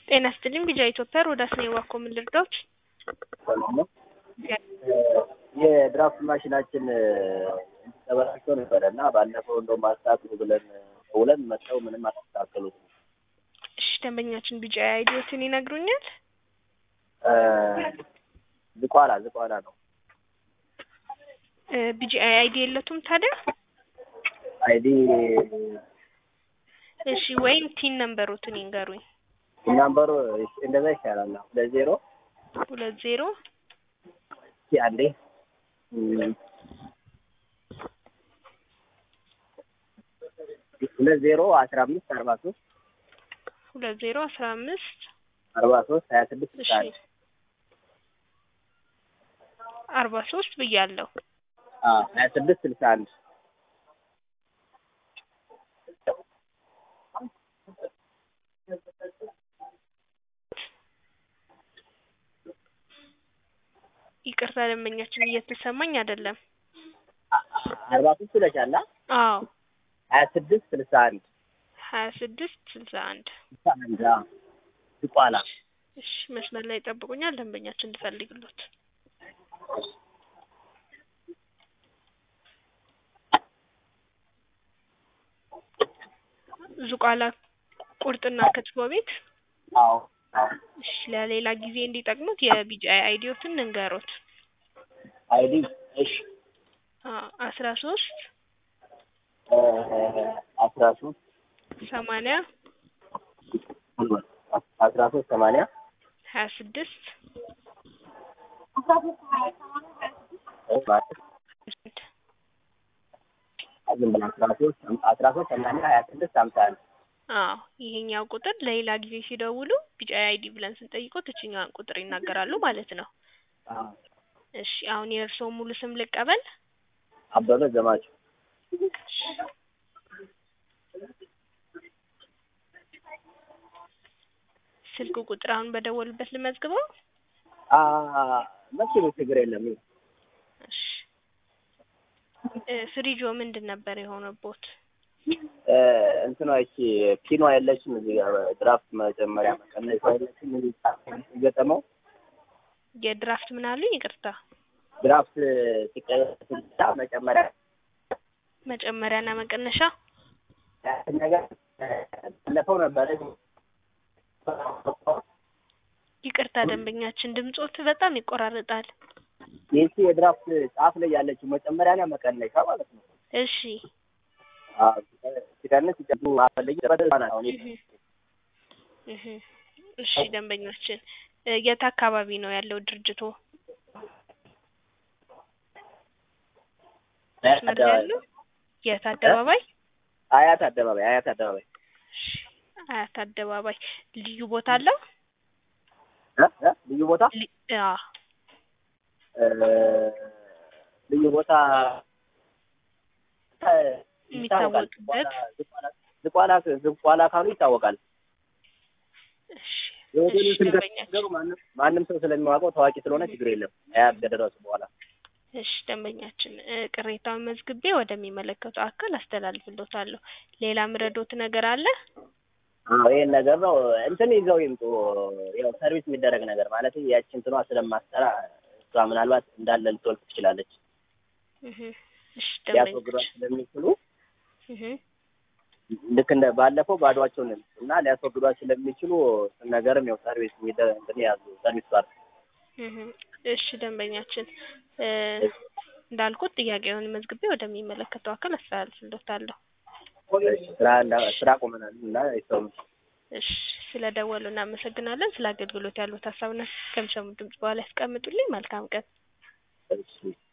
ጤና ይስጥልኝ ቢጃ ኢትዮጵያ ሮዳስ ነኝ እባክዎ ምን ልርዳዎት? ሰላም ነው። የድራፍት ማሽናችን ተበላሽቶ ነበረ እና ባለፈው እንደውም አስተካክሉ ብለን ውለን መጥተው ምንም አላስተካከሉትም። እሺ ደንበኛችን ቢጃ አይዲዎትን ይነግሩኛል? ዝቋላ ዝቋላ ነው። ቢጂ አይዲ የለቱም ታዲያ? አይዲ እሺ ወይም ቲን ነምበሮትን ይንገሩኝ። ናምበሩ እንደዛ ይሻላል። ሁለት ዜሮ ሁለት ዜሮ እስኪ አንዴ ሁለት ዜሮ አስራ አምስት አርባ ሶስት ሁለት ዜሮ አስራ አምስት አርባ ሶስት ሀያ ስድስት እሺ ስልሳ አንድ አርባ ሶስት ብያለሁ። ሀያ ስድስት ስልሳ አንድ ይቅርታ ደንበኛችን እየተሰማኝ አይደለም። አርባ ሶስት ብለሻል። አዎ ሀያ ስድስት ስልሳ አንድ ሀያ ስድስት ስልሳ አንድ ስልሳ አንድ ዝቋላ እሺ መስመር ላይ ይጠብቁኛል። ደንበኛችን እንድፈልግሎት ዙቋላ ቁርጥና ክትፎ ቤት አዎ አዎ እሺ ለሌላ ጊዜ እንዲጠቅሙት የቢጂአይ አይዲዎትን እንንገሮት። አይዲ እሺ አስራ ሶስት አስራ ሶስት ሰማንያ አስራ ሶስት ሰማንያ ሀያ ስድስት ዝም ብላ አስራ ሶስት አስራ ሶስት ሰማንያ ሀያ ስድስት ሀምሳ አንድ አዎ ይሄኛው ቁጥር ለሌላ ጊዜ ሲደውሉ ቢጂአይ አይዲ ብለን ስንጠይቆት እችኛዋን ቁጥር ይናገራሉ ማለት ነው። እሺ አሁን የእርስዎ ሙሉ ስም ልቀበል? አበበ ዘማች ስልክ ቁጥር አሁን በደወሉበት ልመዝግበው? መኪኑ ችግር የለም። እሺ እ ፍሪጆ ምንድን ነበር የሆነቦት? እንትኗ ይቺ ፒኗ የለችም እዚህ ጋር ድራፍት መጨመሪያ መቀነሻ የለችም እዚህ ሲገጠመው የድራፍት ምን አሉኝ? ይቅርታ ድራፍት ሲቀጣ መጨመሪያ መጨመሪያና መቀነሻ ያችን ነገር ባለፈው ነበረ ይቅርታ ደንበኛችን ድምጾት በጣም ይቆራረጣል። ይቺ የድራፍት ጫፍ ላይ ያለችው መጨመሪያና መቀነሻ ማለት ነው። እሺ ሲቀንስ ሲጨምሩ አፈለጊ አሁን እህ እሺ ደንበኛችን እ የት አካባቢ ነው ያለው ድርጅቶ? መስመር ላይ ያለው የት አደባባይ? አያት አደባባይ አያት አደባባይ እሺ አያት አደባባይ ልዩ ቦታ አለው? እ እ ልዩ ቦታ ሊ- አ እ ልዩ ቦታ የሚታወቅበት ዝቋላ ዝቋላ ካሉ ይታወቃል። እሺ የሆቴሉ እሺ ስም ደንበኛችን ከተናገሩ ማንም ማንም ሰው ስለሚያውቀው ታዋቂ ስለሆነ ችግር የለም። አያት ከደረሱ በኋላ እሺ ደንበኛችን እ ቅሬታውን መዝግቤ ወደሚመለከተው አካል አስተላልፍሎታለሁ። ሌላ ምረዶት ነገር አለ? አዎ ይሄን ነገር ነው እንትን ይዘው ይምጡ። ያው ሰርቪስ የሚደረግ ነገር ማለት ያቺ እንትኗ ስለማትሰራ እሷ ምናልባት እንዳለ ልትወልቅ ትችላለች። እህ እሺ ሊያስወግዷት ደንበኛችን ስለሚችሉ እህ ልክ እንደ ባለፈው ባዷቸውን እና ሊያስወግዷት ስለሚችሉ እሱን ነገርም ያው ሰርቪስ የሚደረግ እንትን ያዙ ሰርቪስ ፓርት እህ እሺ ደንበኛችን እ እንዳልኩት ጥያቄውን መዝግቤ ወደሚመለከተው አካል አስተላልፍሎታለሁ። ስራ እንዳ ስራ ቆመናል እና ይሰሙ እሺ ስለደወሉ እናመሰግናለን። ስለ አገልግሎት ያሉት ሀሳብና ከሚሰሙት ድምጽ በኋላ ያስቀምጡልኝ። መልካም ቀን። እሺ